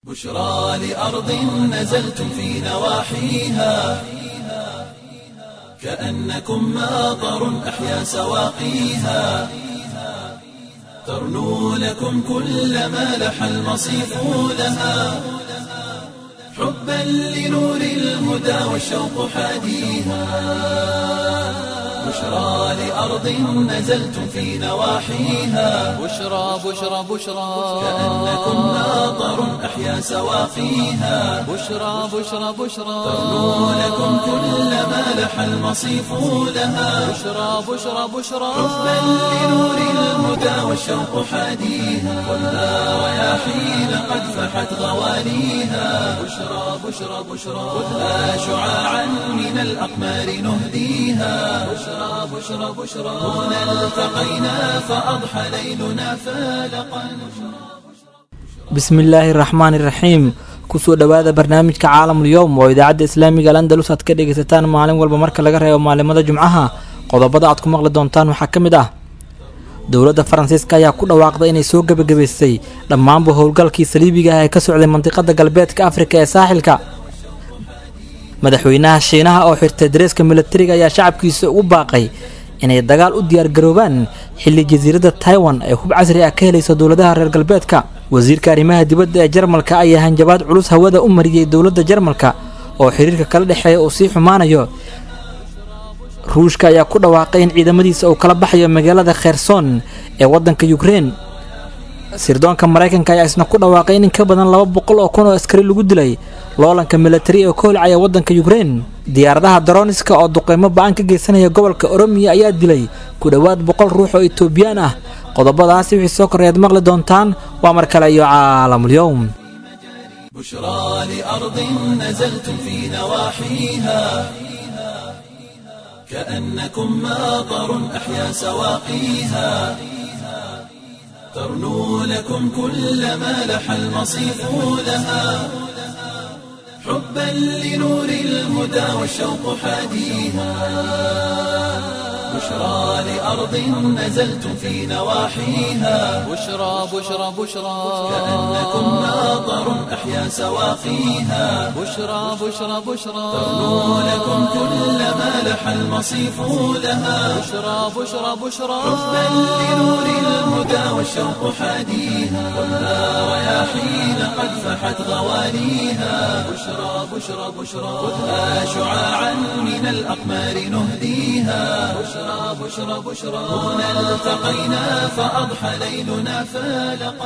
بشرى لأرض نزلتم في نواحيها كأنكم ماطر أحيا سواقيها ترنو لكم كل ما لح المصيف لها حبا لنور الهدى والشوق حاديها بشرى لأرض نزلتم في نواحيها بشرى بشرى بشرى كأنكم ماطر أحيا سواقيها بشرى بشرى بشرى ترنو لكم كل ما لح المصيف لها بشرى بشرى بشرى حبا لنور الهدى والشوق حاديها والنار رياحين قد فحت غوانيها بشرى بشرى بشرى خذها شعاعا من الأقمار نهديها بشرى بشرى بشرى هنا التقينا فأضحى ليلنا فالقا bismillaahi raxmaani raxiim kusoo dhowaada barnaamijka caalamul yowm oo idaacadda islaamiga al andalus aad ka dhegaysataan maalin walba marka laga reebo maalimada jumcaha qodobada aad ku maqli doontaan waxaa ka mid ah dowladda faransiiska ayaa ku dhawaaqday inay soo gebagabaysay dhammaanba howlgalkii saliibiga ah ee ka socday mandiqada galbeedka afrika ee saaxilka madaxweynaha shiinaha oo xirtay dareeska milatariga ayaa shacabkiisa ugu baaqay inay dagaal u diyaargaroobaan xilli jasiiradda taiwan ay hub casri ah ka helayso dowladaha reer galbeedka wasiirka arrimaha dibadda ee jarmalka ayaa hanjabaad culus hawada u mariyey dowladda jarmalka oo xiriirka kala dhexeeya uu sii xumaanayo ruushka ayaa ku dhawaaqay in ciidamadiisa uu kala baxayo magaalada kherson ee waddanka yukrein sirdoonka maraykanka ayaa isna ku dhawaaqay in in ka badan laba boqol oo kun oo askari lagu dilay loolanka milatari ee ka holcaya waddanka yukrein diyaaradaha daroniska oo duqeymo ba-an ka geysanaya gobolka oromiya ayaa dilay ku dhowaad boqol ruux oo etoobiyaan ah qodobadaasi wixii soo korreeyaad maqli doontaan waa mar kale iyo caalamulyowm بشرى لأرض نزلتم في نواحيها كأنكم ماطر أحيا سواقيها ترنو لكم كل ما لح المصيف لها حبا لنور الهدى والشوق حاديها بشرى لأرض نزلتم في نواحيها بشرى بشرى بشرى كأنكم ماطر أحيا سواقيها بشرى بشرى بشرى ترنو لكم كل ما لح المصيف لها بشرى بشرى بشرى حبا لنور الهدى والشوق حاديها والنار رياحين قد فحت غوانيها بشرى بشرى بشرى خذها شعاعا من الأقمار نهديها بشرى بشرى بشرى هنا التقينا فأضحى ليلنا فالقا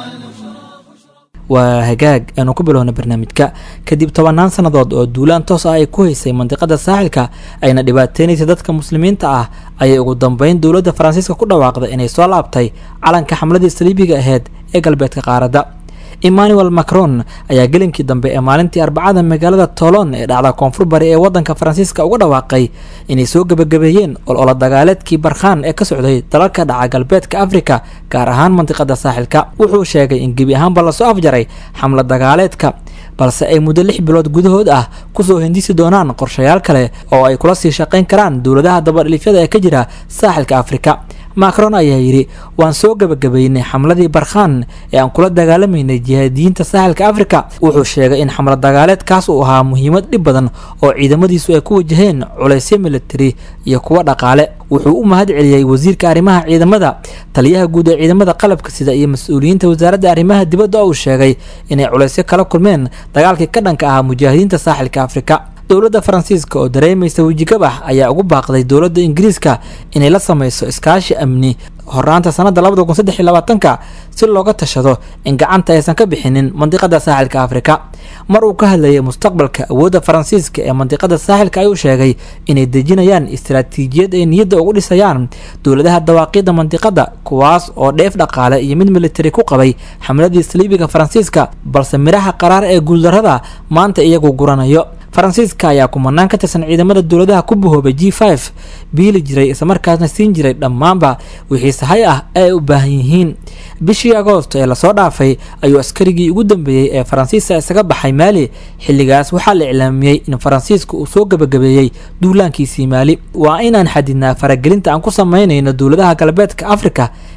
waa hagaag aanu ku bilowna barnaamijka kadib tobannaan sannadood oo duulaan toos ah ay ku haysay mandiqada saaxilka ayna dhibaateynaysay dadka muslimiinta ah ayay ugu dambeyn dowladda faransiiska ku dhawaaqday inay soo laabtay calanka xamladii saliibiga aheyd ee galbeedka qaaradda emmanuel macron ayaa gelinkii dambe ee maalintii arbacada magaalada tolon ee dhacda koonfur bari ee wadanka faransiiska uga dhawaaqay inay soo gebagabeeyeen olola dagaaleedkii barkhaan ee ka socday dalalka dhaca galbeedka afrika gaar ahaan mandiqada saaxilka wuxuu sheegay in gebi ahaanba lasoo afjaray xamla dagaaleedka balse ay muddo lix bilood gudahood ah kusoo hindisi doonaan qorshayaal kale oo ay kula sii shaqayn karaan dowladaha dabadhilifyada ee ka jira saaxilka afrika macron ayaa yidhi waan soo gebagabeynay xamladii barkhaan ee aan kula dagaalamaynay jihaadiyiinta saaxilka afrika wuxuu sheegay in xamlad dagaaleedkaas uu ahaa muhiimad dhib badan oo ciidamadiisu ay ku wajaheen culaysyo militari iyo kuwo dhaqaale wuxuu u mahad celiyey wasiirka arrimaha ciidamada taliyaha guud ee ciidamada qalabka sida iyo mas-uuliyiinta wasaaradda arrimaha dibadda oo uu sheegay inay culaysyo kala kulmeen dagaalkii ka dhanka ahaa mujaahidiinta saaxilka afrika dowladda faransiiska oo dareemaysa wejigabax ayaa ugu baaqday dowladda ingiriiska inay la sameyso iskaashi amni horaanta sanadda labada kun saddex iyo labaatanka si looga tashado in gacanta aysan ka bixinin mandiqada saaxilka afrika mar uu ka hadlayay mustaqbalka awoodda faransiiska ee mandiqada saaxilka ayuu sheegay inay dejinayaan istaraatiijiyad ay niyadda ugu dhisayaan dowladaha dawaaqiidda mandiqada kuwaas oo dheef dhaqaale iyo mid militari ku qabay xamladii saliibiga faransiiska balse midhaha qaraar ee guuldarrada maanta iyagu guranayo faransiiska ayaa kumanaan ka tirsan ciidamada dowladaha ku bahoobay g f biili jiray islamarkaasna siin jiray dhammaanba wixii sahay ah ee ay u baahan yihiin bishii agoosto ee lasoo dhaafay ayuu askarigii ugu dambeeyey ee faransiiska isaga baxay maali xilligaas waxaa la iclaamiyey in faransiiska uu soo gebagabeeyey duulaankiisii maali waa inaan xadidnaa faragelinta aan ku sameynayno dowladaha galbeedka afrika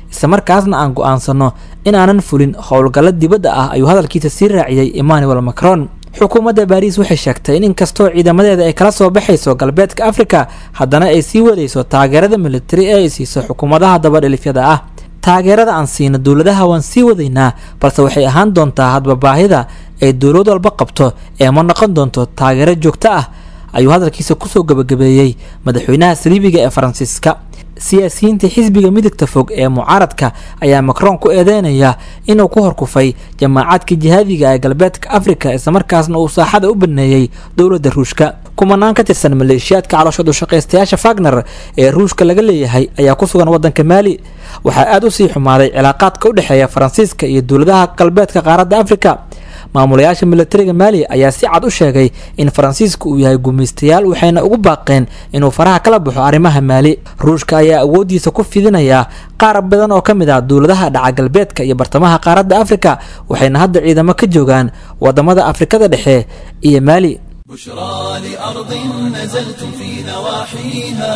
islamarkaasna aan go-aansano in aanan fulin howlgallo dibadda ah ayuu hadalkiisa sii raaciyey emmanuel macron xukuumadda baariis waxay sheegtay in inkastoo ciidamadeeda ay kala soo baxayso galbeedka afrika haddana ay sii wadayso taageerada militari ee ay siiso xukuumadaha dabadhilifyada ah taageerada aan siino dowladaha waan sii wadaynaa balse waxay ahaan doontaa hadba baahida ay dowlad walba qabto ee ma noqon doonto taageero joogto ah ayuu hadalkiisa kusoo gabagabeeyey madaxweynaha saliibiga ee faransiiska siyaasiyiinta xisbiga midigta fog ee mucaaradka ayaa macron ku eedeynaya inuu ku horkufay jamaacadka jihaadiga ee galbeedka afrika islamarkaasna uu saaxada u baneeyey dowladda ruushka kumanaan ka tirsan maleeshiyaadka caloosha dushaqaystayaasha fagner ee ruushka laga leeyahay ayaa ku sugan waddanka maali waxaa aada u sii xumaaday cilaaqaadka u dhexeeya faransiiska iyo dowladaha galbeedka qaaradda afrika maamulayaasha militariga maali ayaa si cad u sheegay in faransiiska uu yahay gumaystayaal waxayna ugu baaqeen inuu faraha kala baxo arrimaha maali ruushka ayaa awooddiisa ku fidinayaa qaar badan oo ka mid ah dowladaha dhaca galbeedka iyo bartamaha qaaradda afrika waxayna hadda ciidamo ka joogaan wadamada afrikada dhexe iyo maali بشرى لأرض نزلتم في نواحيها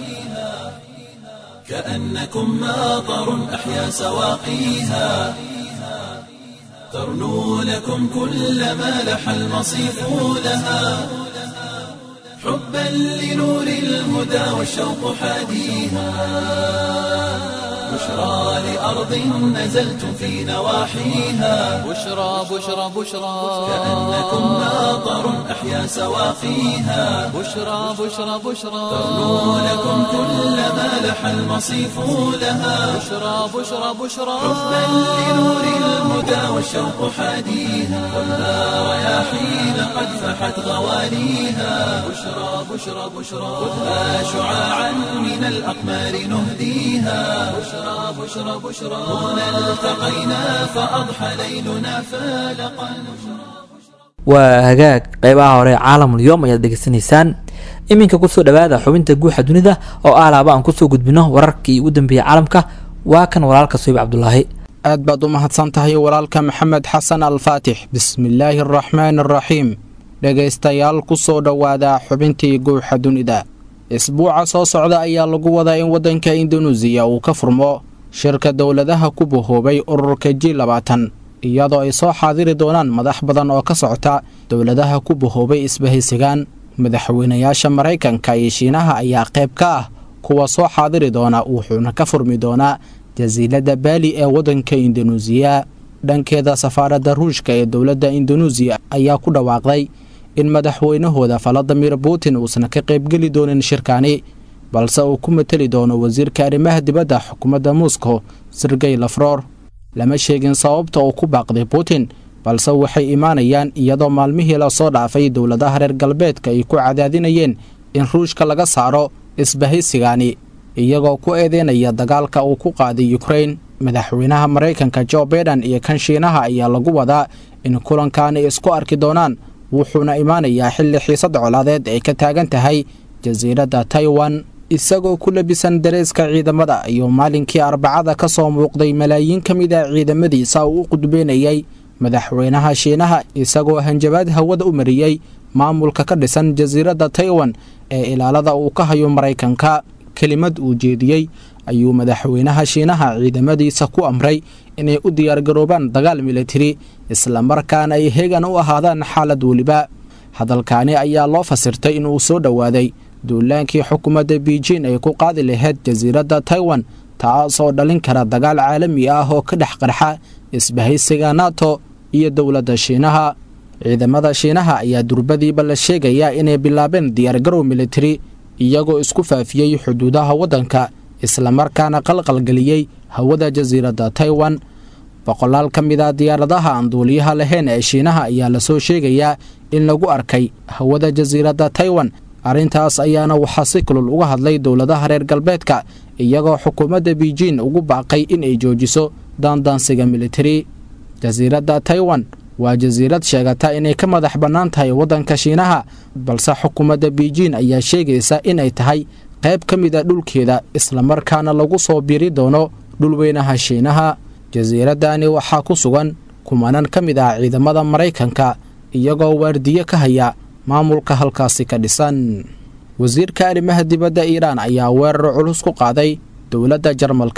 كأنكم ماطر أحيا سواقيها ترنو لكم كل ما لح المصيف لها حبا لنور الهدى والشوق حاديها بشرى لأرض نزلتم في نواحيها بشرى بشرى بشرى كأنكم ماطر أحيا سواقيها بشرى بشرى بشرى ترنو لكم كل ما لح المصيف لها بشرى بشرى بشرى حبا لنور الهدى والشوق حاديها والنار رياحين قد فحت غواليها بشرى بشرى بشرى خذها شعاعا من الأقمار نهديها بشرى بشرى بشرى هنا التقينا فأضحى ليلنا فالقا waa hagaag qeybaha hore caalamul yoom ayaad dhegeysanaysaan iminka kusoo dhawaada xubinta guuxa dunida oo aalaaba aan kusoo gudbino wararkii ugu dambeeyey caalamka waa kan walaalka soyib cabdulaahi aad baad u mahadsan tahay walaalka maxamed xasan alfaatix bismillaahi araxmaan araxiim dhegaystayaal ku soo dhowaada xubintii guuxa dunida isbuuca soo socda ayaa lagu wadaa in waddanka indunuusiya uu ka furmo shirka dowladaha ku bahoobay ururka ji labaatan iyadoo ay soo xaadiri doonaan madax badan oo ka socota dowladaha ku bahoobay isbahaysigaan madaxweynayaasha maraykanka iyo shiinaha ayaa qayb ka ah kuwa soo xaadiri doona wuxuuna ka furmi doonaa jasiiladda baali ee waddanka indunuusiya dhankeeda safaaradda ruushka ee dowladda indunuusiya ayaa ku dhawaaqday in madaxweynahooda valadimir putin uusan ka qaybgeli doonin shirkani balse uu ku mateli doono wasiirka arrimaha dibadda xukuumadda moscow sergey lafror lama sheegin sababta uu ku baaqday putin balse waxay imaanayaan iyadoo maalmihii lasoo dhaafay dowladaha reer galbeedka ay ku cadaadinayeen in ruushka laga saaro isbahaysigani iyagoo ku eedeynaya dagaalka uu ku qaaday yukrain madaxweynaha maraykanka jo baiden iyo kan shiinaha ayaa lagu wadaa in kulankaani isku arki doonaan wuxuuna imaanayaa xilli xiisad colaadeed ay ka taagan tahay jasiiradda taiwan isagoo ku labisan dareeska ciidamada ayuu maalinkii arbacada ka soo muuqday malaayiin ka mid a ciidamadiisa uu u qudbeynayay madaxweynaha shiinaha isagoo hanjabaad hawada u mariyey maamulka ka dhisan jasiiradda taiwan ee ilaalada uu ka hayo maraykanka kelimad uu jeediyey ayuu madaxweynaha shiinaha ciidamadiisa ku amray inay u diyaargaroobaan dagaal militari islamarkaana ay hegan u ahaadaan xaalad weliba hadalkaani ayaa loo fasirtay inuu soo dhowaaday duulaankii xukuumadda beijin ay ku qaadi lahayd jasiiradda taiwan taasoo dhalin kara dagaal caalami ah oo ka dhex qarxa isbahaysiga nato iyo dowladda shiinaha ciidamada shiinaha ayaa durbadiiba la sheegayaa inay bilaabeen diyaargarow militari iyagoo isku faafiyey xuduudaha waddanka islamarkaana qalqalgeliyey hawada jasiiradda taiwan boqolaal ka mid a diyaaradaha aan duuliyaha lahayn ee shiinaha ayaa lasoo sheegayaa in lagu arkay hawada jasiiradda taiwan arrintaas ayaana waxaa si kulul uga hadlay dowladaha reer galbeedka iyagoo xukuumadda beijin ugu baaqay in ay joojiso daandaansiga militari jasiiradda taiwan waa jasiirad sheegata inay ka madax bannaan tahay waddanka shiinaha balse xukuumadda beijin ayaa sheegaysa in ay tahay qayb ka mid a dhulkeeda islamarkaana lagu soo biri doono dhulweynaha shiinaha jasiiraddani waxaa ku sugan kumanan ka mid ah ciidamada maraykanka iyagoo waardiye ka haya maamulka halkaasi ka dhisan wasiirka arrimaha dibadda iiraan ayaa weerar culus ku qaaday dowladda jarmalka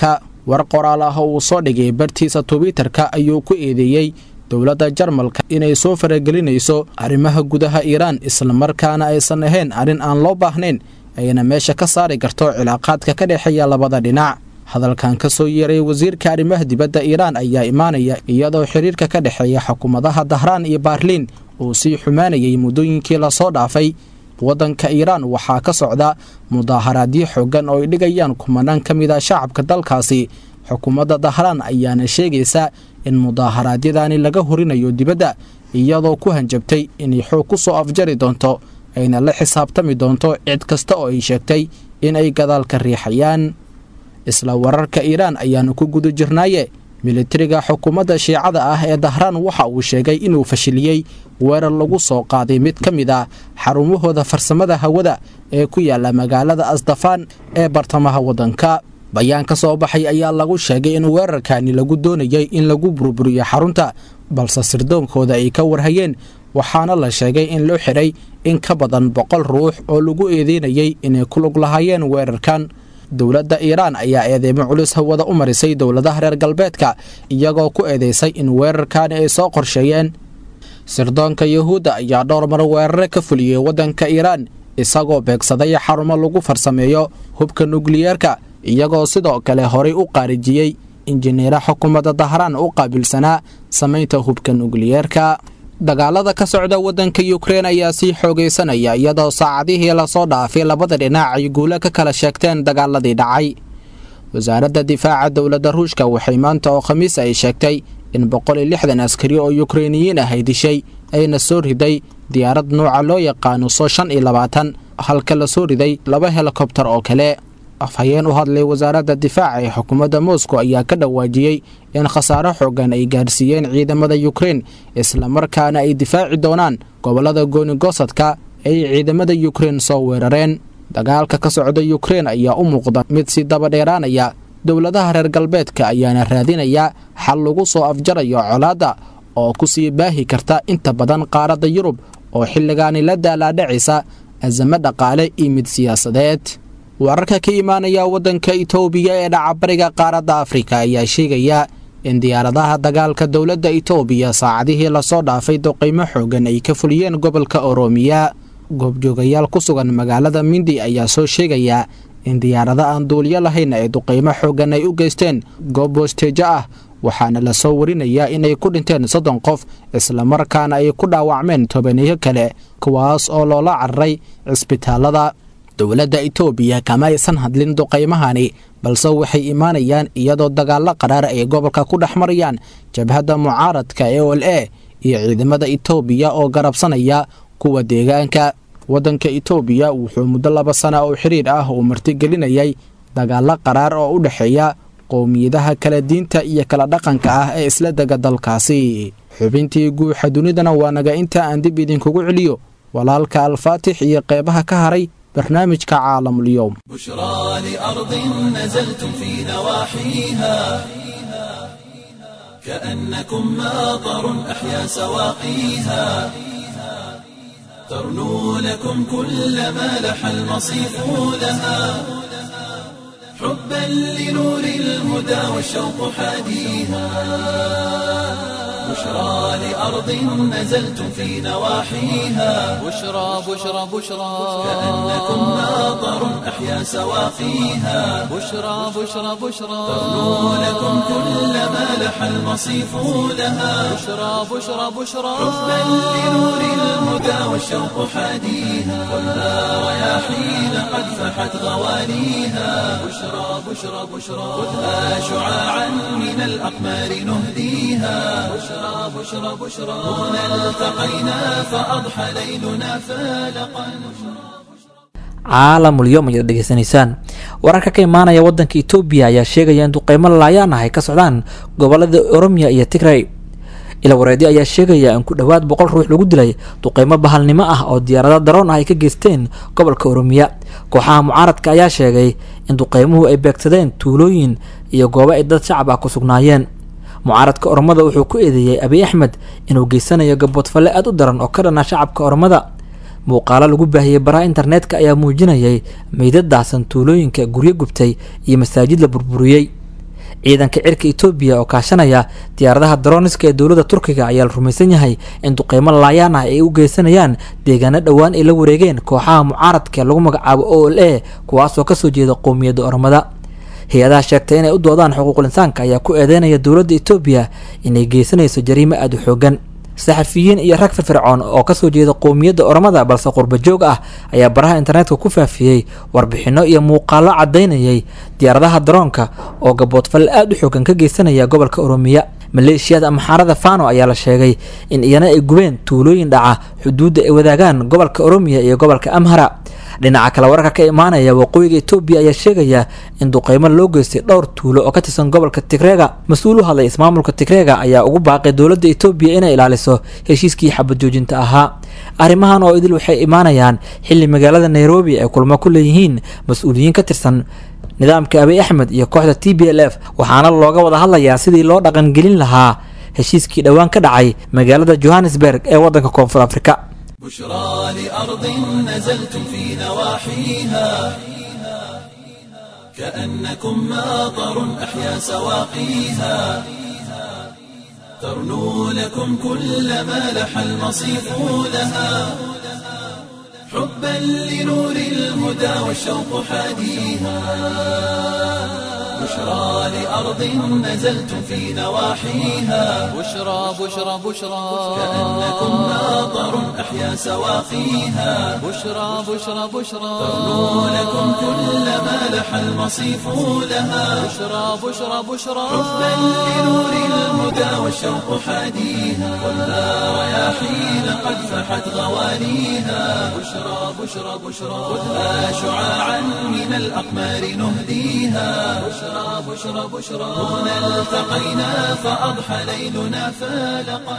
war qoraal ah oo uu soo dhigay bartiisa twitter-ka ayuu ku eedeeyey dowladda jarmalka inay soo faragelinayso arrimaha gudaha iiraan islamarkaana aysan ahayn arrin aan loo baahnayn ayna meesha ka saari karto cilaaqaadka ka dhexeeya labada dhinac hadalkan ka soo yeeray wasiirka arrimaha dibadda iiraan ayaa imaanaya iyadoo xiriirka ka dhexeeya xukuumadaha dahraan iyo baarliin uu sii xumaanayay muddooyinkii lasoo dhaafay waddanka iiraan waxaa ka socda mudaaharaadyo xoogan oo ay dhigayaan kumanaan ka mid a shacabka dalkaasi xukuumadda dahraan ayaana sheegaysa in mudaaharaadyadani laga horinayo dibadda iyadoo ku hanjabtay inay xoog ku soo afjari doonto ayna la xisaabtami doonto cid kasta oo ay sheegtay inay gadaalka riixayaan isla wararka iiraan ayaanu ku guda jirnaaye militariga xukuumadda shiicada ah ee dahraan waxa uu sheegay inuu fashiliyey weerar lagu soo qaaday mid ka mid ah xarumahooda farsamada hawada ee ku yaala magaalada asdafaan ee bartamaha waddanka bayaan ka soo baxay ayaa lagu sheegay in weerarkani lagu doonayay in lagu burburiyo xarunta balse sirdoonkooda ay ka warhayeen waxaana la sheegay in loo xidhay in ka badan boqol ruux oo lagu eedeynayay inay ku lug lahaayeen weerarkan dowladda iiraan ayaa eedeymo culus hawada u marisay dowladaha reer galbeedka iyagoo ku eedeysay in weerarkani ay soo qorsheeyeen sirdoonka yuhuudda ayaa dhowr mar weerare ka fuliyey waddanka iiraan isagoo beegsaday xarumo lagu farsameeyo hubka nukliyeerka iyagoo sidoo kale horay u qaarijiyey injineera xukuumadda dahraan u qaabilsanaa samaynta hubka nukliyeerka dagaalada ka socda waddanka yukrein ayaa sii xoogaysanaya iyadoo saacadihii lasoo dhaafay labada dhinac ay guulo ka kala sheegteen dagaaladii dhacay wasaaradda difaaca dowladda ruushka waxay maanta oo khamiis ay sheegtay in boqol iyo lixdan askari oo yukreiniyiin ah ay dishay ayna soo riday diyaarad nuuca loo yaqaano soo shan iyo labaatan halka la soo riday laba helikobtar oo kale afhayeen u hadlay wasaaradda difaaca ee xukuumadda moscow ayaa ka dhawaajiyey in khasaaro xoogan ay gaarsiiyeen ciidamada yukrein islamarkaana ay difaaci doonaan gobollada goonigosadka ay ciidamada yukrein soo weerareen dagaalka ka socda yukrein ayaa u muuqda mid si daba dheeraanaya dowladaha reer galbeedka ayaana raadinaya xal lagu soo afjarayo colaadda oo ku sii baahi karta inta badan qaaradda yurub oo xilligaani la daalaadhacaysa azamo dhaqaale iyo mid siyaasadeed wararka ka imaanaya waddanka itoobiya ee dhacabariga qaaradda afrika ayaa sheegaya in diyaaradaha dagaalka dowladda itoobiya saacadihii lasoo dhaafay duqaymo xoogan ay ka fuliyeen gobolka oroomiya goobjoogayaal ku sugan magaalada mindi ayaa soo sheegaya in diyaarado aan duuliyo lahayn ay duqaymo xoogan ay u geysteen goob boosteejo ah waxaana lasoo warinayaa inay ku dhinteen soddon qof islamarkaana ay ku dhaawacmeen tobaneyo kale kuwaas oo loola cararay cisbitaalada dowladda itoobiya kama aysan hadlin duqaymahani balse waxay imaanayaan iyadoo dagaallo qaraar ay gobolka ku dhex marayaan jabhadda mucaaradka ee ol e iyo ciidamada itoobiya oo garabsanaya kuwa deegaanka waddanka itoobiya wuxuu muddo laba sana oo xiriir ah uu martigelinayay dagaallo qaraar oo u dhexeeya qowmiyadaha kala diinta iyo kala dhaqanka ah ee isla dega dalkaasi xubintii guuxa dunidana waa naga inta aan dib idinkugu celiyo walaalka alfaatix iyo qeybaha ka haray barnaamijka caalamulyoom بشرى لأرض نزلتم في نواحيها كأنكم ماطر أحيا سواقيها ترنو لكم كل ما لح المصيف لها حبا لنور الهدى والشوق حاديها بشرى لأرض نزلتم في نواحيها بشرى بشرى بشرى كأنكم ماطر أحيا سواقيها بشرى بشرى بشرى ترنو لكم كل ما لح المصيف لها بشرى بشرى بشرى حبا لنور الهدى والشوق حاديها خذها رياحين قد فحت غوانيها بشرى بشرى بشرى خذها شعاعا من الأقمار نهديها بشرى بشرى بشرى هنا التقينا فأضحى ليلنا فالقا caalamulyoom ayaad dhegeysanaysaan wararka ka imaanaya waddanka etoobiya ayaa sheegaya in duqeymo laayaan ah ay ka socdaan gobolada oromiya iyo tigray ila wareedyo ayaa sheegaya in ku dhowaad boqol ruux lagu dilay duqeymo bahalnimo ah oo diyaarado daroon ah ay ka geysteen gobolka oromiya kooxaha mucaaradka ayaa sheegay in duqeymuhu ay beegsadeen tuulooyin iyo goobo ay dad shacab ah ku sugnaayeen mucaaradka oromada wuxuu ku eedeeyey abiy axmed inuu geysanayo gaboodfalle aad u daran oo ka dhana shacabka oromada muuqaalo lagu baahiyey baraha internetka ayaa muujinayay meydad daahsan tuulooyinka guryo gubtay iyo masaajid la burburiyey ciidanka cirka etoobiya oo kaashanaya diyaaradaha daroniska ee dowladda turkiga ayaa la rumaysan yahay in duqeymo laayaan ah ay u geysanayaan deegaano dhowaan ay la wareegeen kooxaha mucaaradka ee lagu magacaabo o l a kuwaasoo kasoo jeeda qowmiyadda ormada hay-adaha sheegtay inay u doodaan xuquuqul insaanka ayaa ku eedeynaya dowladda etoobiya inay geysanayso jariimo aada u xoogan saxafiyiin iyo rag firfircoon oo kasoo jeeda qowmiyadda ormada balse qurba joog ah ayaa baraha internetka ku faafiyey warbixino iyo muuqaalo cadaynayay diyaaradaha daroonka oo gaboodfal aada u xoogan ka geysanaya gobolka oromiya maleeshiyada amxaarada fano ayaa la sheegay in iyana ay gubeen tuulooyin dhaca xuduudda ay wadaagaan gobolka oromiya iyo gobolka amhara dhinaca kale wararka ka imaanaya waqooyiga etoobiya ayaa sheegaya in duqeymo loo geystay dhowr tuulo oo ka tirsan gobolka tigreega mas-uul u hadlay ismaamulka tigreega ayaa ugu baaqay dowladda etoobiya inay ilaaliso heshiiskii xabad joojinta ahaa arrimahan oo idil waxay imaanayaan xilli magaalada nairobi ay kulmo ku leeyihiin mas-uuliyiin ka tirsan nidaamka abiy axmed iyo kooxda t b l f waxaana looga wada hadlayaa sidii loo dhaqangelin lahaa heshiiskii dhowaan ka dhacay magaalada johannesburg ee waddanka koonfur afrika بشرى لأرض نزلتم في نواحيها كأنكم ماطر أحيا سواقيها ترنو لكم كل ما لح المصيف لها حبا لنور الهدى والشوق حاديها بشرى لأرض نزلتم في نواحيها بشرى بشرى بشرى كأنكم ماطر أحيا سواقيها بشرى بشرى بشرى ترنو لكم كل ما لح المصيف لها بشرى بشرى بشرى حبا لنور الهدى والشوق حاديها ولا رياحين قد فحت غوانيها بشرى بشرى بشرى خذها شعاعا من الأقمار نهديها بشرى بشرى بشرى هنا التقينا فأضحى ليلنا فالقا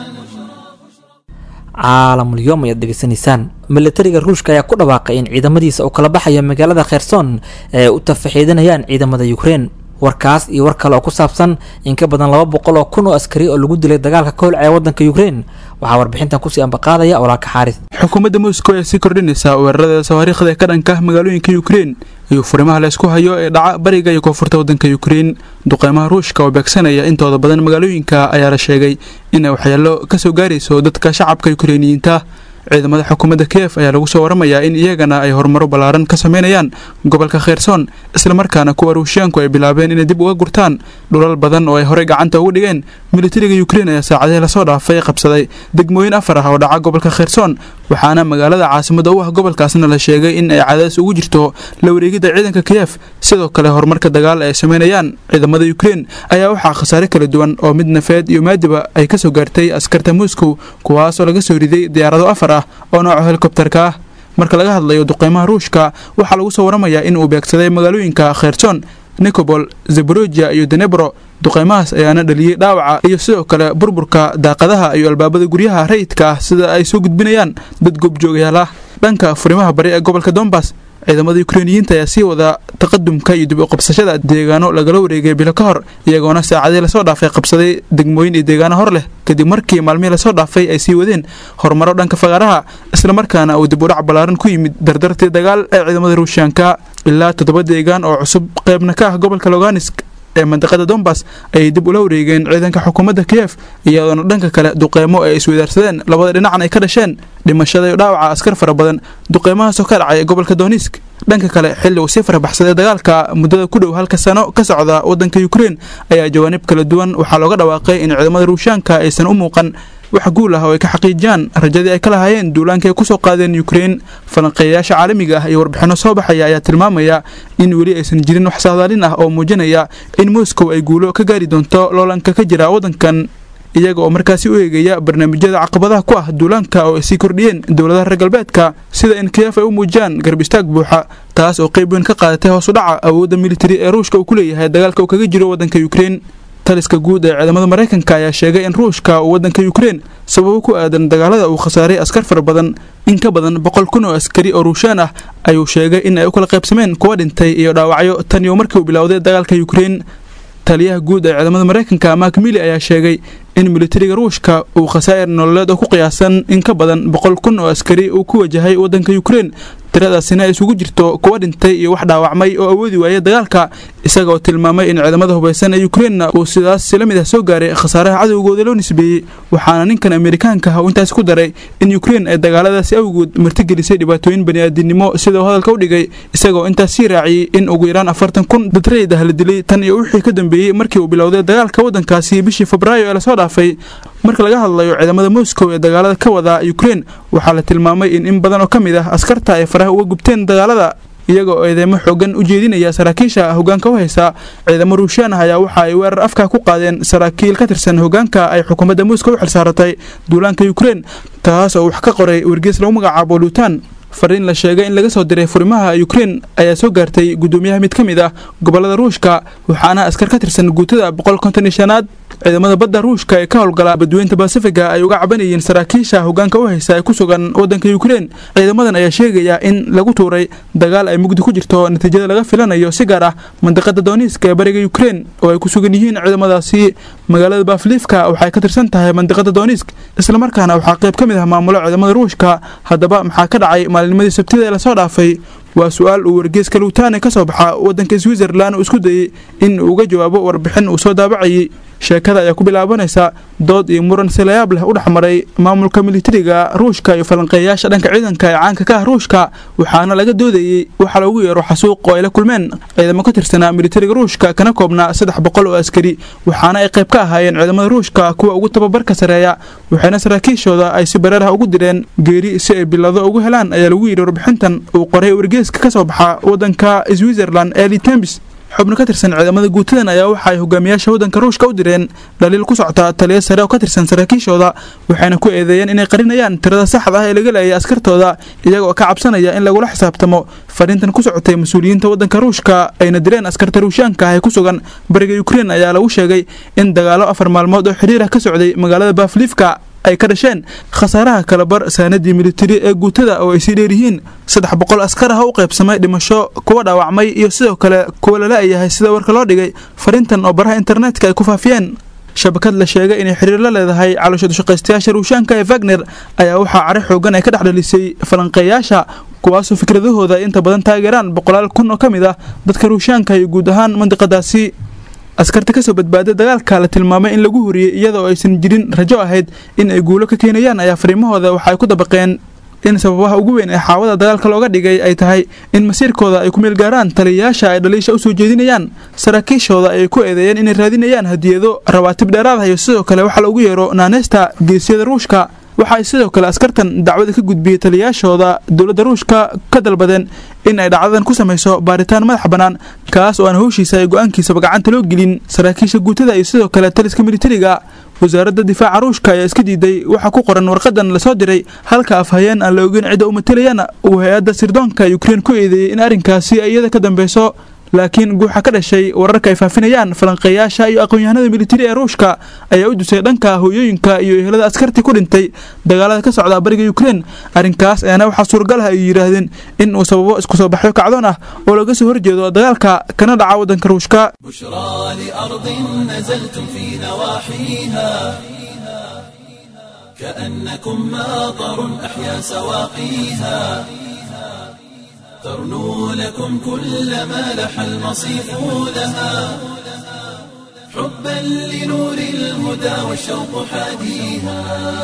caalamulyoom ayaad dhegeysanaysaan milatariga ruushka ayaa ku dhawaaqay in ciidamadiisa uu kala baxayo magaalada kherson ee ay u tafaxiidanayaan ciidamada ukrein warkaas iyo war kale oo ku saabsan in ka badan laba boqol oo kun oo askari oo lagu dilay dagaalka ka holcaya waddanka ukrein waxaa warbixintan kusii ambaqaadaya walaalka xaaris xukuumadda moscow ayaa sii kordhinaysaa weerarada sawaariikhda ka dhanka magaalooyinka ukrein iyo furimaha la isku hayo ee dhaca bariga iyo koonfurta waddanka ukrein duqeymaha ruushka oo beegsanaya intooda badan magaalooyinka ayaa la sheegay inay waxyeelo kasoo gaarayso dadka shacabka ukreiniyiinta ciidamada xukuumadda kiev ayaa lagu soo waramayaa in iyagana ay horumaro ballaaran ka sameynayaan gobolka kherson islamarkaana kuwa ruushiyaanku ay bilaabeen inay dib uga gurtaan dhulal badan oo ay horey gacanta ugu dhigeen militariga ukrein ayaa saacadihii lasoo dhaafay qabsaday degmooyin afar ah oo dhaca gobolka kherson waxaana magaalada caasimada u ah gobolkaasna la sheegay in ay cadaadis ugu jirto la wareegidda ciidanka kiev sidoo kale horumarka dagaal ay sameynayaan ciidamada ukrein ayaa waxaa khasaare kala duwan oo mid nafeed iyo maadiba ay kasoo gaartay askarta moscow kuwaasoo laga soo riday diyaarado afar ah oo nooca helikobterka ah marka laga hadlayo duqeymaha ruushka waxaa lagu soo waramayaa in uu beegsaday magaalooyinka kherson nikobol zeborojia iyo denebro duqeymahaas ayaana dhaliyey dhaawaca iyo sidoo kale burburka daaqadaha iyo albaabada guryaha rayidka ah sida ay soo gudbinayaan dad goobjoogayaal ah dhanka furimaha bari ee gobolka dombas ciidamada ukreiniyiinta ayaa sii wada taqadumka iyo dib u qabsashada deegaano lagala wareegay bilo ka hor iyagoona saacadii lasoo dhaafay qabsaday degmooyin iyo deegaano hor leh kadib markii maalmihii lasoo dhaafay ay sii wadeen horumaro dhanka faqaaraha islamarkaana uu dib u dhac ballaaran ku yimid dardartii dagaal ee ciidamada ruushiyaanka ilaa toddoba deegaan oo cusub qeybna ka ah gobolka loganisk ee mandiqada dombas ayay dib ula wareegeen ciidanka xukuumadda kiev iyadoona dhanka kale duqeymo ay iswadaarsadeen labada dhinacan ay ka dhasheen dhimashada iyo dhaawaca askar fara badan duqeymahaasoo ka dhacay gobolka donisk dhanka kale xilli uu sii farabaxsaday dagaalka muddada ku dhow halka sano ka socda waddanka ukrein ayaa jawaanib kala duwan waxaa looga dhawaaqay in ciidamada ruushaanka aysan u muuqan wax guul ah oo ay ka xaqiijiyaan rajadii ay ka lahaayeen duulaanka ay kusoo qaadeen ukrein falanqeeyayaasha caalamiga ah iyo warbixinno soo baxaya ayaa tilmaamaya in weli aysan jirin wax saadaalin ah oo muujinaya in moscow ay guulo ka gaari doonto loolanka ka jira waddankan iyaga oo markaasi u eegaya barnaamijyada caqabadaha ku ah duulaanka oo ay sii kordhiyeen dowladaha reer galbeedka sida in kiyef ay u muujiyaan garb istaag buuxa taas oo qayb weyn ka qaadatay hoos u dhaca awoodda militari ee ruushka uu ku leeyahay dagaalka uu kaga jiro waddanka ukrein taliska guud ee ciidamada maraykanka ayaa sheegay in ruushka uu waddanka ukrein sababo ku aadan dagaalada uu khasaaray askar fara badan in ka badan boqol kun oo askari oo ruushaan ah ayuu sheegay in ay u kala qaybsameen kuwa dhintay iyo dhaawacyo tan iyo markii uu bilowday dagaalka ukrein taliyaha guud ee ciidamada maraykanka mak mili ayaa sheegay in militariga ruushka uu khasaa'ir nololeed oo ku qiyaasan in ka badan boqol kun oo askari uu ku wajahay waddanka ukrein tiradaasina ay isugu jirto kuwa dhintay iyo wax dhaawacmay oo awoodi waaya dagaalka isaga oo tilmaamay in ciidamada hubaysan ee yukrainna uu sidaas la mid ah soo gaaray khasaaraha cadowgooda loo nisbeeyey waxaana ninkan amerikaanka ah uu intaas ku daray in yukrain ay dagaaladaasi awgood martigelisay dhibaatooyin bani'aadinimo sida uu hadalka u dhigay isagaoo intaas sii raaciyey in ugu yaraan afartan kun dadrayd ah la dilay tan iyo wixii ka dambeeyey markii uu bilowday dagaalka waddankaasi bishii febraayo ee lasoo dhaafay marka laga hadlayo ciidamada moscow ee dagaalada ka wada yukrain waxaa la tilmaamay in in badan oo ka mid ah askarta ay faraha uga gubteen dagaalada iyagoo eedeymo xoogan u jeedinaya saraakiisha hogaanka u haysa ciidamo ruushiyaan ah ayaa waxa ay weerar afka ku qaadeen saraakiil ka tirsan hogaanka ay xukuumadda moscow u xilsaaratay duulaanka yukrain taas oo wax ka qoray wargees lagu magacaabo luutan fariin la sheegay in laga soo diray furimaha yukrain ayaa soo gaartay guddoomiyaha mid ka mid ah gobolada ruushka waxaana askar ka tirsan guutada boqol konton iyo shanaad ciidamada badda ruushka ee ka howlgala badweynta basifiga ay uga cabanayeen saraakiisha hogaanka u haysa ee ku sugan waddanka yukrain ciidamadan ayaa sheegaya in lagu tuuray dagaal ay mugdi ku jirto natiijada laga filanayo si gaar ah mandiqada dooniiska ee bariga yukrain oo ay ku sugan yihiin ciidamadaasi magaalada baafliifka waxay ka tirsan tahay mandiqada dooniisk islamarkaana waxaa qayb ka mid ah maamulo ciidamada ruushka haddaba maxaa ka dhacay maalinimadii sabtida ee lasoo dhaafay waa su-aal uu wargeeska luutaane ka soo baxa waddanka switzerlan uu isku dayey in uu uga jawaabo warbixin uu soo daabacayay sheekada ayaa ku bilaabanaysa dood iyo muran si layaab leh u dhexmaray maamulka militariga ruushka iyo falanqeeyaasha dhanka ciidanka ee caanka ka ah ruushka waxaana laga doodayey waxaa loogu yeero xasuuq oo ay la kulmeen ciidamo ka tirsanaa militariga ruushka kana koobnaa saddex boqol oo askari waxaana ay qayb ka ahaayeen ciidamada ruushka kuwa ugu tababarka sareeya waxayna saraakiishooda ay si bareer ah ugu direen geeri si ay bilado ugu helaan ayaa lagu yidhi warbixintan uu qoray wargeeska ka soo baxa waddanka switzerland ee litembis xubno ka tirsan ciidamada guutadan ayaa waxa ay hogaamiyaasha waddanka ruushka u direen dhaliil ku socota taliya sare oo ka tirsan saraakiishooda waxayna ku eedeeyeen inay qarinayaan tirada saxda ah ee laga leeyay askartooda iyagoo ka cabsanaya in lagula xisaabtamo fariintan ku socotay mas-uuliyiinta waddanka ruushka ayna direen askarta ruushaanka ah ee ku sugan bariga yukrain ayaa lagu sheegay in dagaalo afar maalmood oo xidhiir ah ka socday magaalada baafliifka ay ka dhasheen khasaaraha kalabar saanadii militari ee guutada oo ay sii dheeryihiin saddex boqol askar ah u qaybsamay dhimasho kuwa dhaawacmay iyo sidoo kale kuwa lala-yahay sida warka loo dhigay fariintan oo baraha internetka ay ku faafiyeen shabakad la sheegay inay xiriir la leedahay caloosha dushaqaystayaasha ruushaanka ee wagner ayaa waxaa cari xoogan ay ka dhex dhalisay falanqeeyaasha kuwaasoo fikradahooda inta badan taageeraan boqolaal kun oo ka mid ah dadka ruushaanka iyo guud ahaan mandiqadaasi askarta kasoo badbaaday dagaalka la tilmaamay in lagu huriyey iyadoo aysan jirin rajo ahayd in ay guulo ka keenayaan ayaa fariimahooda waxa ay ku dabaqeen in sababaha ugu weyn ee xaawada dagaalka looga dhigay ay tahay in masiirkooda ay ku meel gaaraan taliyayaasha ay dhaliisha u soo jeedinayaan saraakiishooda ay ku eedeeyeen inay raadinayaan hadiyado rawaatib dheeraad ah iyo sidoo kale waxaa loogu yeero naaneysta geesiyada ruushka waxa ay sidoo kale askartan dacwada ka gudbiyey taliyayaashooda dowladda ruushka ka dalbadeen in ay dhacdadan ku samayso baaritaan madax bannaan kaas oo aan howshiisa ay go-aankiisaba gacanta loo gelin saraakiisha guutada iyo sidoo kale taliska militariga wasaaradda difaaca ruushka ayaa iska diiday waxaa ku qoran warqadan lasoo diray halka afhayeen aan la ogeyn cidda u matalayana uu hay-adda sirdoonka yukrain ku eedeeyey in arrinkaasi ay iyada ka dambeyso laakiin guuxa ka dhashay wararka ay faafinayaan falanqeeyaasha iyo aqoon-yahanada militari ee ruushka ayaa u dusay dhanka hooyooyinka iyo ehelada askartii ku dhintay dagaalada ka socda bariga yukrain arrinkaas ayaana waxaa suuragal ah ay yidhaahdeen in uu sababo isku soo baxyo kacdoon ah oo laga soo horjeedo dagaalka kana dhaca waddanka ruushka بشرى لأرض نزلتم في نواحيها كأنكم ماطر أحيا سواقيها ترنو لكم كل ما لح المصيف لها حبا لنور الهدى والشوق حاديها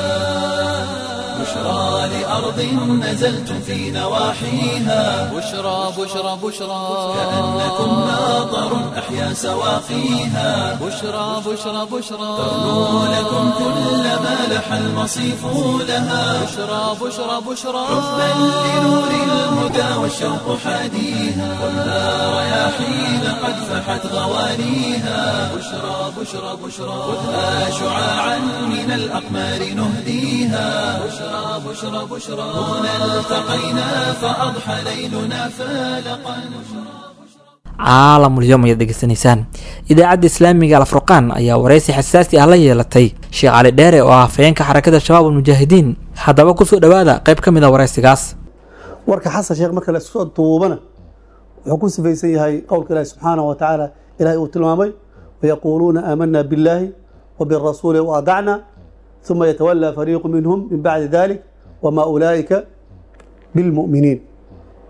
بشرى لأرض نزلتم في نواحيها بشرى بشرى بشرى كأنكم ماطر أحيا سواقيها بشرى بشرى بشرى ترنو لكم كل ما لح المصيف لها بشرى بشرى بشرى حبا لنور الهدى والشوق حاديها والنار رياحين قد فحت غوانيها بشرى بشرى بشرى خذها شعاعا من الأقمار نهديها بشرى بشرى بشرى هنا التقينا فأضحى ليلنا فالقا caalamulyoom ayaad degeysanaysaan idaacadda islaamiga alfurqaan ayaa waraysi xasaasi ah la yeelatay sheekh cali dheere oo ah hafayeenka xarakada shabaab almujaahidiin haddaba kusoo dhowaada qayb ka mid a waraysigaas warka xasan sheekh marka lasoo duubana wuxuu ku sifaysan yahay qowlka ilaahi subxaanahu wa tacaala ilahay uu tilmaamay wayaquuluuna aamanaa billaahi wa birasuuli waadacna uma yatawalaa fariiqu minhum min bacdi dalik wamaa ulaa'ika bilmu'miniin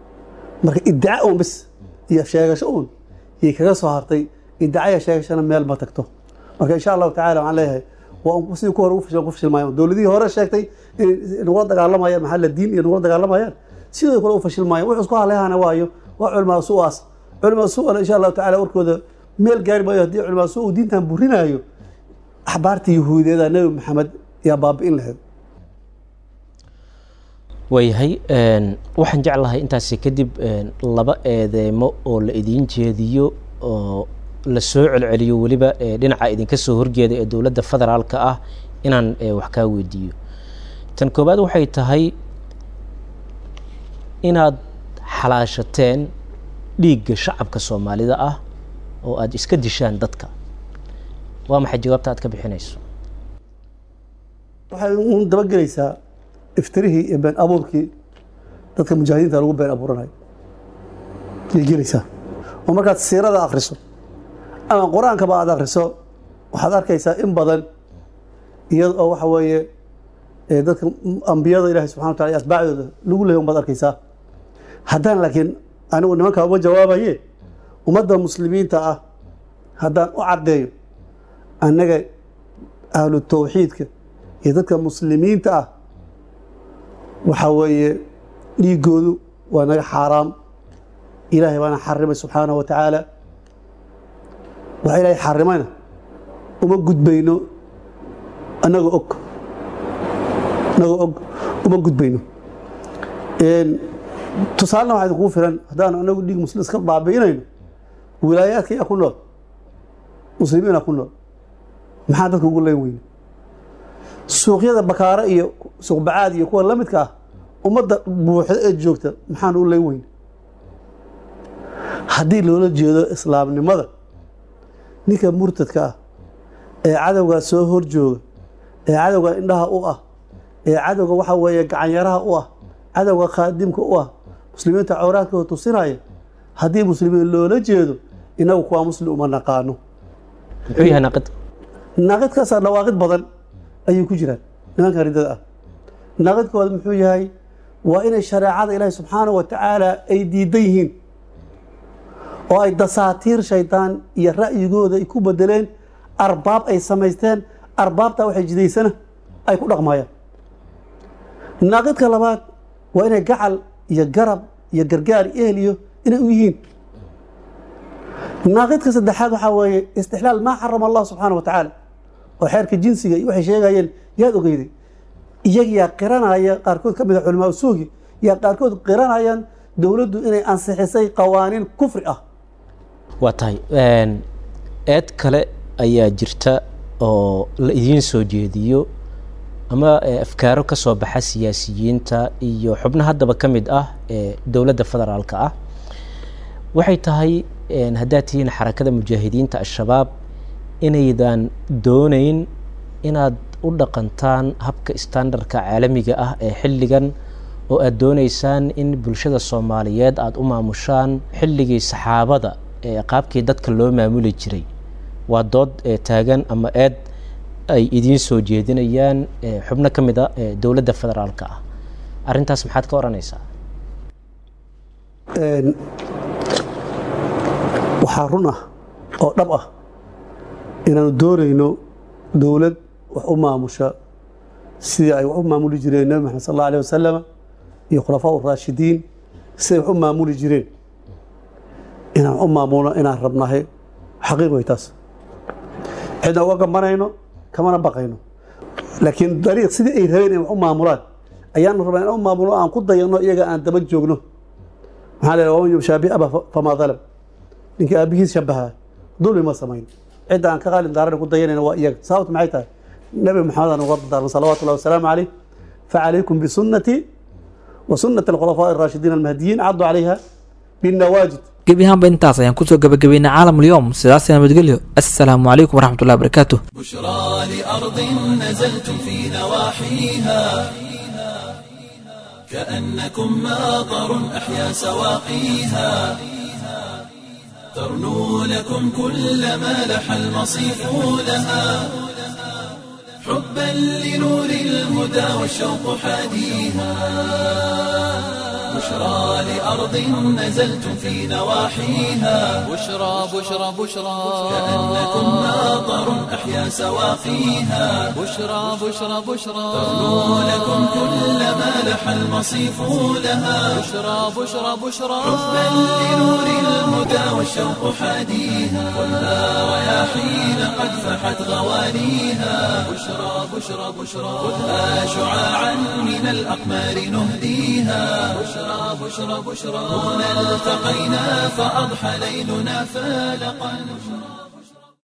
marka iddica uun bis iyo sheegasho uun yay kaga soo hartay iddacaya sheegashana meel ma tagto marka insha allahu tacala waxaan leeyahay waa un sidii ku hore ugu fashil- ku fashilmaayaan dowladihii hore sheegtay inay nagula dagaalamayaan maxaa la diin iyo nagula dagaalamayaan sidoo kale u fashilmaayaan wuxuu isku haleyhana waayo waa culmaa su'aas culmaa su'ana insha allahu tacala warkooda meel gaari maayo haddii culmaa su uu diintan burinaayo axbaarta yahuudiyadaa nebi maxamed yaa baabi'in lahayd waayahay een, waxaan jeclahay intaasi kadib een, laba eedeemo oo la idiin jeediyo oo la soo celceliyo weliba ee, dhinaca idinka soo horjeeda ee dowladda federaalka ah inaan ee, wax kaa weydiiyo tan koowaad waxay tahay inaad xalaashateen dhiigga shacabka soomaalida ah oo aada iska dishaan dadka waa maxay jawaabta aad ka bixinayso waxay uun dabagelaysaa iftirihii iyo been abuurkii dadka mujaahidiinta lagu been abuuranayo ayay gelaysaa oo markaad siirada akhriso ama qur-aankaba aad akhriso waxaad arkaysaa in badan iyada oo waxa weeye ee dadka ambiyada ilaahi subxana wa tacala iyo asbaacdooda lagu leeyahy unbaad arkaysaa haddaan laakiin anigu nimankaa uma jawaabaye ummadda muslimiinta ah haddaan u caddeeyo annaga ahlu tawxiidka iyo dadka muslimiinta ah waxaa weeye dhiigoodu waa naga xaaraam ilaahay baana xarimay subxaanahu wa tacaala waxa ilaahay xarimayna uma gudbayno annagoo og annagoo og uma gudbayno tusaalena waxaa idinkugu filan haddaan anagu dhiig muslim iska baabi'inayno wilaayaadka yaa ku nool muslimiina ku nool maxaa dadka ugu leen weyne suuqyada bakaare iyo suuqbacaad iyo kuwa la midka ah ummadda buuxda ee joogta maxaan u leen weyne haddii loola jeedo islaamnimada ninka murtadka ah ee cadowgaa soo hor jooga ee cadowga indhaha u ah ee cadowga waxa weeye gacanyaraha u ah cadowga khaadimka u ah muslimiinta cawraadkooda tusinaya haddii muslimiin loola jeedo inagu kuwaa muslim uma naqaano muxuu yahay naaqid naaqidkaasaa dhawaaqid badan ayay ku jiraan nimanka ridada ah naaqidkooda muxuu yahay waa inay shareecada ilaahi subxaanahu wa tacaala ay diidan yihiin oo ay dasaatiir shaydaan iyo ra'yigooda ay ku bedeleen arbaab ay samaysteen arbaabtaa waxay jidaysana ay ku dhaqmayaan naaqidka labaad waa inay gacal iyo garab iyo gargaar iyo ehel iyo inay u yihiin naaqidka saddexaad waxaa weeye istixlaal maa xarama allah subxaana wa tacaala oo xeerka jinsiga iyo waxay sheegayeen yaad ogeyday iyagiyaa qiranaya qaarkood ka mid a culamaa usuugi yaa qaarkood qiranayaan dowladdu inay ansixisay qawaaniin kufri ah waa tahay eed kale ayaa jirta oo la idiin soo jeediyo ama afkaaro ka soo baxa siyaasiyiinta iyo xubno haddaba ka mid ah ee dowladda federaalka ah waxay tahay haddaad tihiin xarakada mujaahidiinta al-shabaab inaydan dooneyn inaad u dhaqantaan habka standardka caalamiga ah ee xilligan oo aad dooneysaan in bulshada soomaaliyeed aada u maamushaan xilligii saxaabada ee qaabkii dadka loo maamuli jiray waa dood taagan ama eed ay idiin soo jeedinayaan xubno ka mid a dowladda federaalka ah arrintaas maxaad ka odhanaysaa waxaa run ah oo dhab ah inaanu doonayno dowlad wax u maamusha sidii ay wax u maamuli jireen nebi maxamed sal alla alيh wasalama iyo khulafaa raashidiin siday wax u maamuli jireen inaan wax u maamulno inaan rabnahay xaqiiq way taas cidna uga gambanayno kamana baqayno laakiin dariiq sidii ay rabeen in wax u maamulaan ayaanu rabnaa inaan u maamulno aan ku dayano iyaga aan daba joogno maxaa la waman yubshaabi aba famaa dalam ninkii aabihiis shabahaa dulmi ma samayn cidda aan ka qaalin daarana ku dayanayna waa iyaga sababta maxay tahay nebi maxamed aan uga dardaarmay salawaatu ullahi wasalaamu caleyh facalaykum bisunnatii wa sunnati alkhulafaaءi الraashidiin almahdiyiin caddu calayha binnawaajid gebi ahaanba intaas ayaan kusoo gabagabeynay caalam ulyoom sidaas nabadgelyo assalaamu calaykum waraxmat ullahi barakaatu بشرى لأرض نزلتم في نواحيها كأنكم ماطر أحيا سواقيها ترنو لكم كل ما لح المصيف لها حبا لنور الهدى والشوق حاديها بشرى بشرى لأرض نزلتم في نواحيها بشرى بشرى بشرى كأنكم ماطر أحيا سواقيها بشرى بشرى بشرى تغنو لكم كل ما لح المصيف لها بشرى بشرى بشرى حبا لنور الهدى والشوق حاديها والنار رياحين قد فحت غوانيها بشرى بشرى بشرى خذها شعاعا من الأقمار نهديها بشرى بشرى بشرى هنا التقينا فأضحى ليلنا فالقا